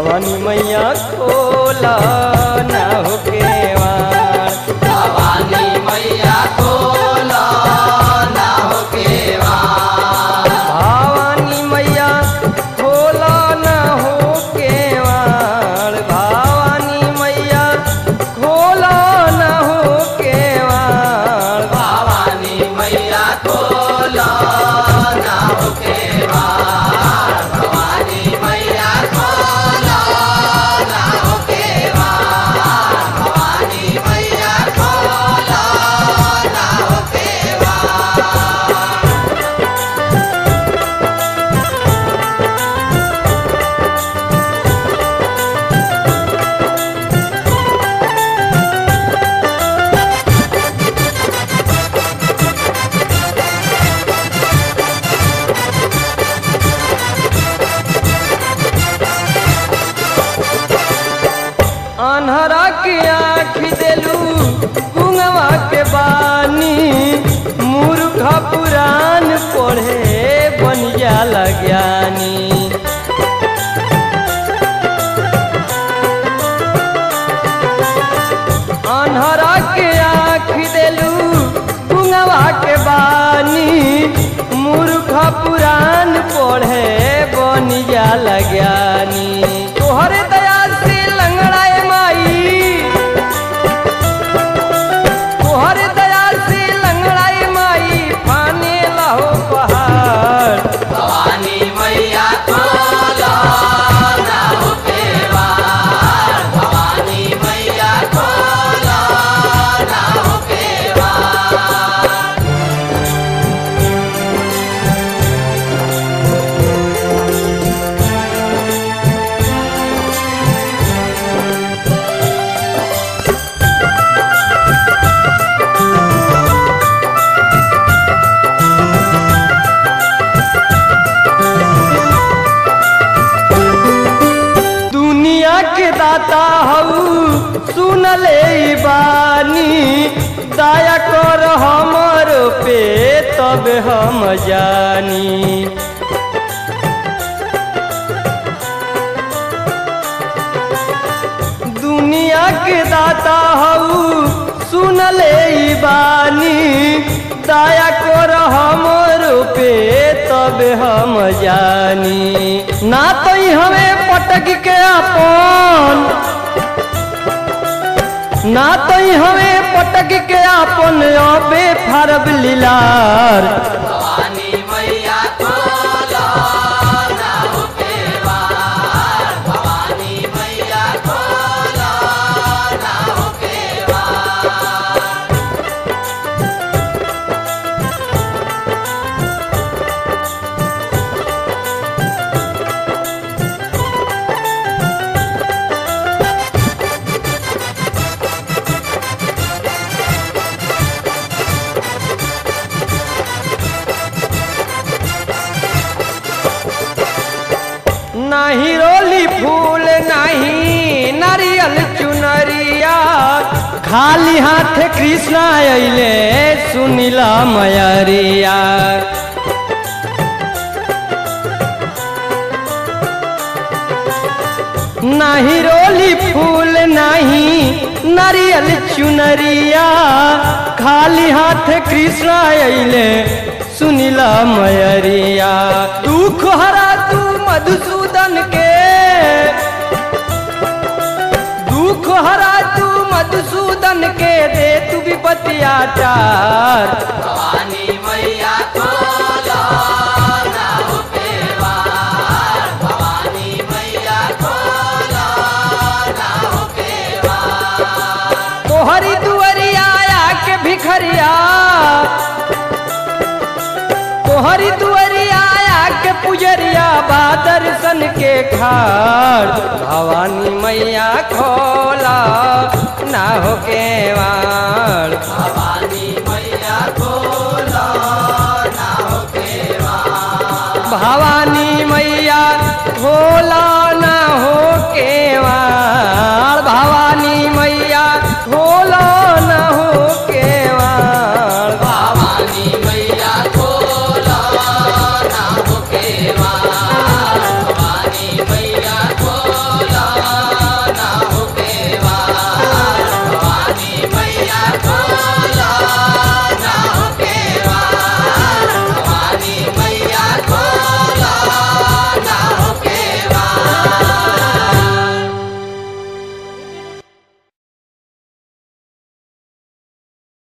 भवानी मैया खोला ना हो केवाड़ भवानी मैया खोला ना हो केवाड़ भवानी मैया खोला ना हो केवाड़ भवानी मैया खोला ना हो केवाड़ भवानी मैया खोला ना हो केवाड़ भवानी मैया खोला ना हो केवाड़ भवानी मैया खोला ना हो केवाड़ अनहरा के आँख देलू गुंगवा के बानी मूर्ख पुराण पढ़े बन जाला ज्ञानी अनहरा के आँख देलू गुंगवा के बानी मूर्ख पुराण पढ़े बन जाला ज्ञानी तोहरे दया से लंगड़ाए माई तोहरे दया से लंगड़ाए माई फाने लहो पहाड़ भवानी मैया खोला ना हो केवाड़ भवानी मैया खोला ना हो केवाड़ दुनिया के दाता हऊ सुन ले ई बानी दया कर हमर पे तब हम जानी दुनिया के दाता हऊ सुन ले ई बानी दया कर हमर पे तब हम जानी ना तो ई हमें पटक के अपन ना तो ई हमें पटक के अपन अबे फरब लीलार भवानी मैया खोला ना हो केवाड़ भवानी मैया खोला ना हो केवाड़ नाही रोली फूल नाही नारियल चुनरिया खाली हाथ कृष्णा अइले सुनिला मयरिया नाही रोली फूल नाही नारियल चुनरिया खाली हाथ कृष्ण अइले सुनिला मयरिया दुख हरा तू मधुसूदन के दुख हरा तू मधुसूदन के दे तू विपतिया चार भवानी मैया खोला ना हो केवाड़ भवानी मैया खोला ना हो केवाड़ तोहरी दुअरिया के भिखरिया तोहरी दुअरिया के पुजरिया बा दर्शन के खाड़ भवानी मैया खोला ना हो केवाड़ भवानी मैया खोला ना हो केवाड़ भवानी